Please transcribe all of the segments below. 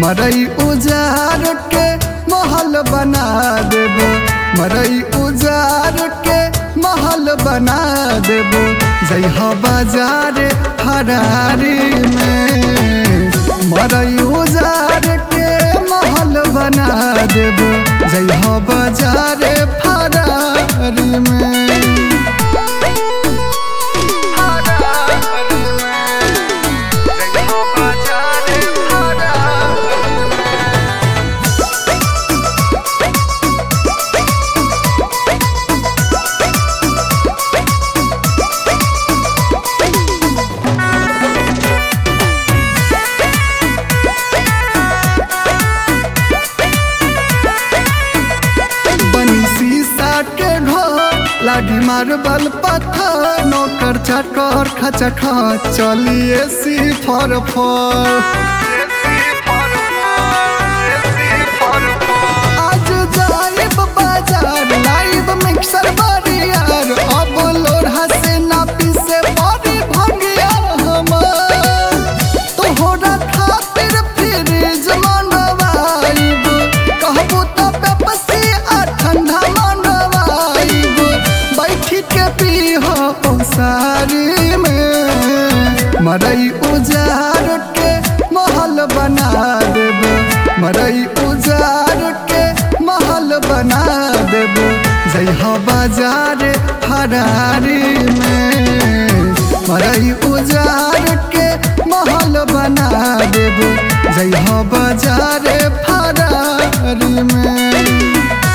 मरई उजार के महल बना देब मरई उजार के महल बना देब जइह बाजार फरारी में मरई उजार के महल बना देब जइह बाजार फरारी में बनी शीशा के घर लाठी मार्बल पत्थर नौकर चकर खचख चलिए सी फर फर आज जाइब बाजार लाइब मिक्सर बरियार अब लोढ़ा से नापी से बड़ी भंगिया हमर तोहरा खातिर फ्रिज मंगवाइब कहबू तो पेप्सी आ ठंडा मंगवाइब बैठी के पीह सारी में मरई उजार के महल बना देब मरई उजार के महल बना देब जइह बाजार फरारी में मरई उजार के महल बना देब जइह बाजार फरारी में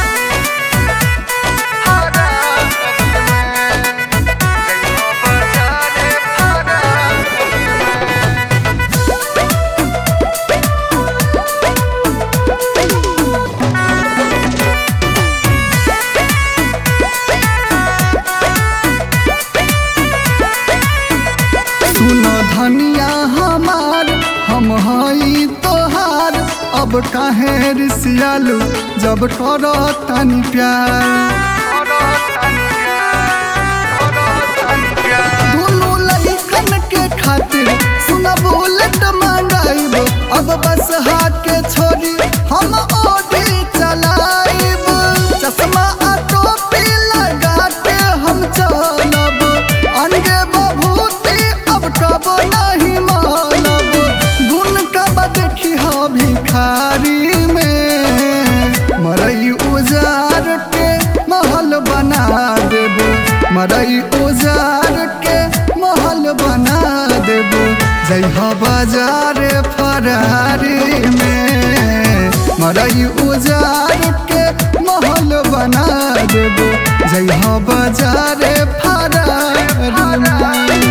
सुनो धनिया हमार हम हई तोहार अब काहे रिसियालू जब करो तनी प्यार दुनू लइकन के खातिर सुन बुलेट मंगाइब अब बस हाथ के छोड़ी हम ओडी चलाइब चश्मा आ टोपी लगा के हम चलब अंगे बभूति अब कब नहीं मानब गुण कब देखी हो भिखारी में मरई उजार के महल बना देब मरई उजार के महल बना देब जइह बाजार फरारी में मरई उजार के महल बना देब जइह बाजार फरारी में